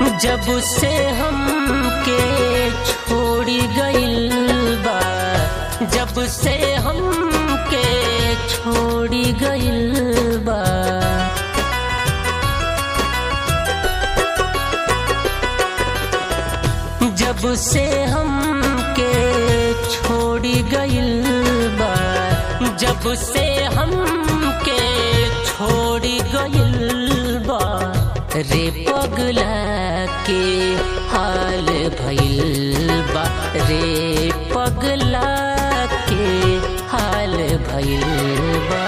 जब से हमके छोड़ी गइल बा जब से हमके छोड़ी गइल बा जब से हमके छोड़ी गइल बा जब से हमके छोड़ी गइल बा रे पगला के हाल भइल बा रे पगला के हाल भइल बा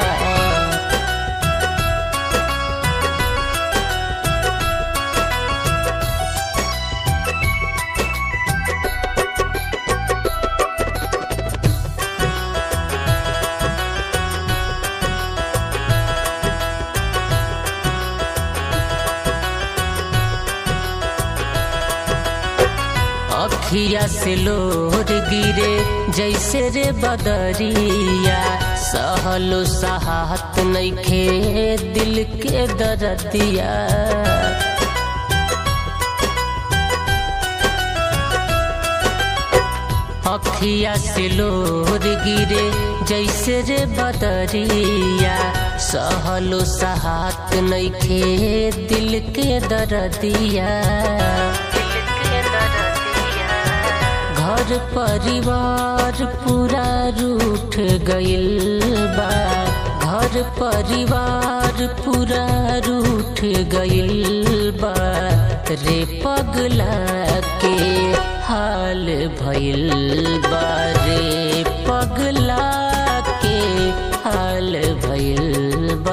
अखिया से लोर गिरे जैसे रे बदरिया सहलो सहात नइखे दिल के दरदिया अखिया से लोर गिरे जैसे रे बदरिया सहलो सहात नइखे दिल के दरदिया घर परिवार पूरा रूठ गइल बा घर परिवार पूरा रूठ गइल बा रे पगला के हाल भइल बा रे पगला के हाल भइल बा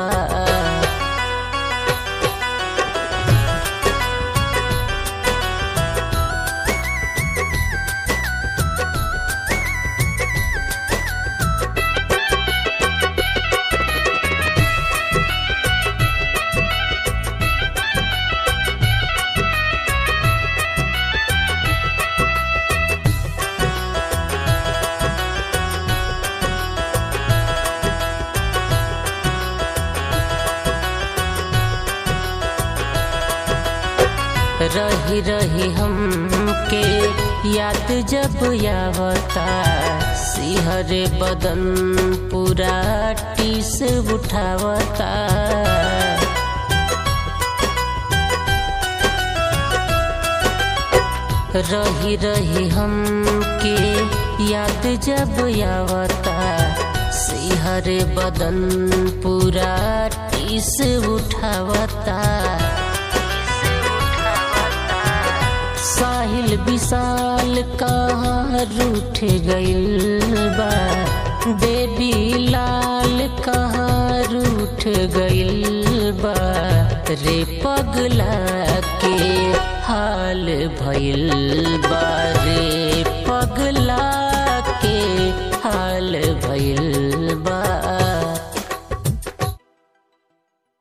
रही रही हमके याद जब यावता सिहरे बदन पूरा टीस उठावता रही रही हमके याद जब यावता सिहरे बदन पूरा टीस उठावता साहिल विशाल कहाँ रूठ गइल बा देवी लाल कहाँ रूठ गइल बा रे पगला के हाल भइल बा